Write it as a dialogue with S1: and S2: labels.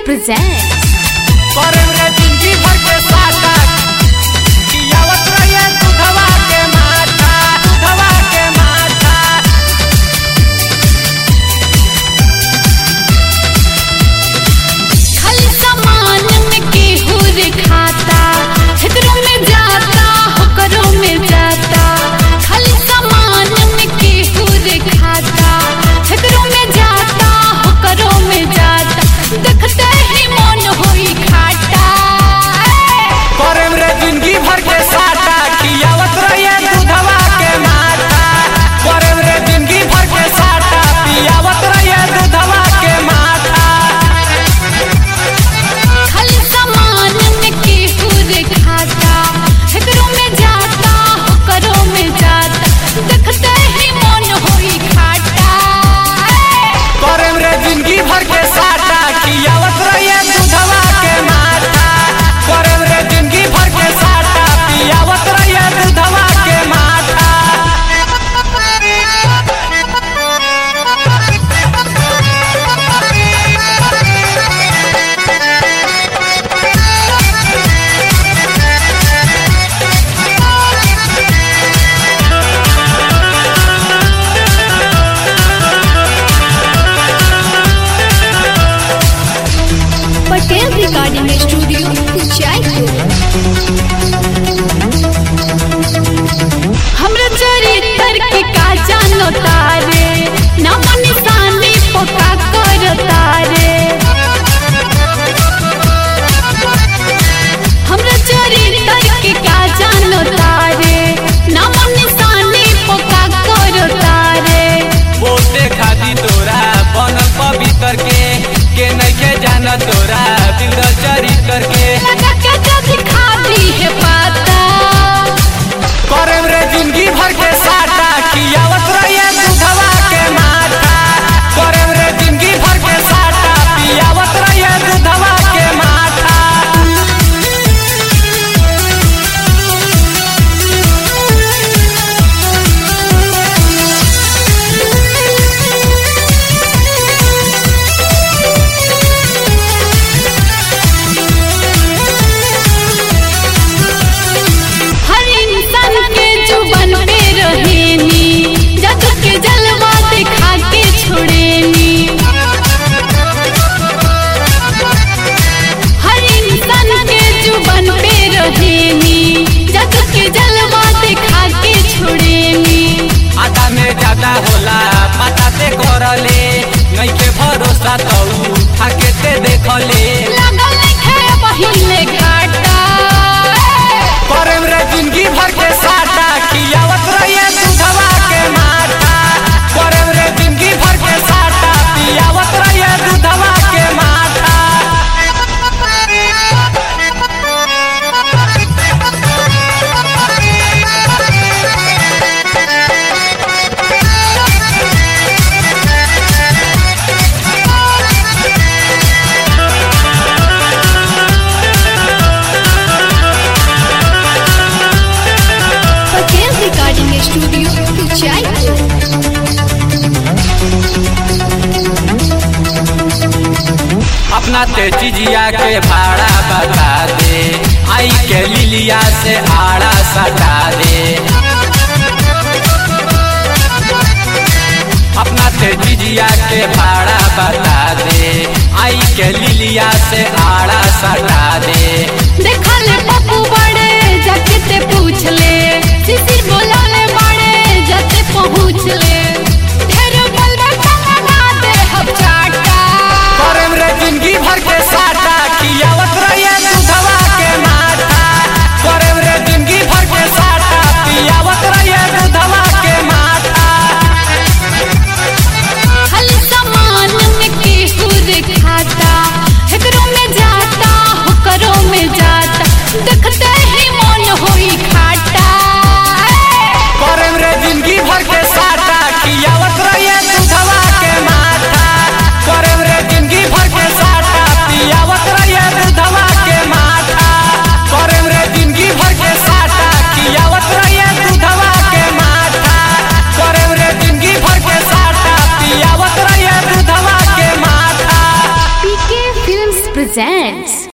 S1: presents
S2: करम रे जिंदगी भर के साटा पियावत रहिए दूधवा के माथा दूधवा के माथा
S1: खाली सामान में केहू रे खाता हेकरो में जाता होकरो में जाता खाली सामान में केहू रे खाता हेकरो में जाता होकरो में जाता देखते ही मन होई खाटा
S2: करम रे जिंदगी भर के साटा पियावत रहिए दूधवा के माथा करम रे जिंदगी भर के साटा पियावत रहिए दूधवा के माथा
S1: खाली सामान में केहू रे खाता हेकरो में जाता होकरो में जाता देखते ही मन होई खाटा
S2: करम रे जिंदगी भर के साटा पियावत रहिए दूधवा के माथा करम रे जिंदगी भर के साटा पियावत रहिए दूधवा के माथा
S1: पटेल रिकॉर्डिंग स्टूडियो जयपुर हमरा चरित्र के का जानो तारे नाम निशानी पक्का कर तारे हमरा चरित्र के का जानो तारे नाम निशानी पक्का कर तारे
S2: बोलते खादी तोरा बनल पवित्र के के नइखे जाना तोरा दिल चरित्र के
S1: लगा के जब खाती है पाता
S2: करम रे जिंदगी भर के साटा कियावत रहिए दूधवा के माथा करम रे जिंदगी भर के साटा पियावत रहिए दूधवा के माथा
S1: हर इंसान के जुबान पे रहेनी जग के जलवा दिखा के छोड़ेनी हर इंसान के जुबान पे रहेनी जग के जलवा दिखा के छोड़ेनी
S2: आधा में ज्यादा होला पता ते करले नइखे भरोसा तऊ थाके ते देखले
S1: लगल है पहिले घाटा
S2: करम रे जिंदगी भर के साटा कियावत रहिए दूधवा के माथा करम रे जिंदगी भर के साटा पियावत रहिए दूधवा के माथा
S1: पटेल रिकॉर्डिंग स्टूडियो जयपुर
S2: अपना ते चिजिया के भाड़ा बता दे आई के लिलिया से आड़ा सटा दे अपना ते चिजिया के भाड़ा बता दे आई के लिलिया से आड़ा सटा दे
S1: देखल पप्पू बड़े जाके ते पूछ ले सिसिर बोलाने बड़े जाते पहुँच ले ढेर बलबा कमना दे हम चाटा
S2: करम रे जिंदगी भर के साटा कियावत रहिए दूधवा के माथा करम रे जिंदगी भर के साटा पियावत रहिए दूधवा के माथा
S1: खाली सामान में केहू रे खाता हेकरो में जाता होकरो में जाता देख presents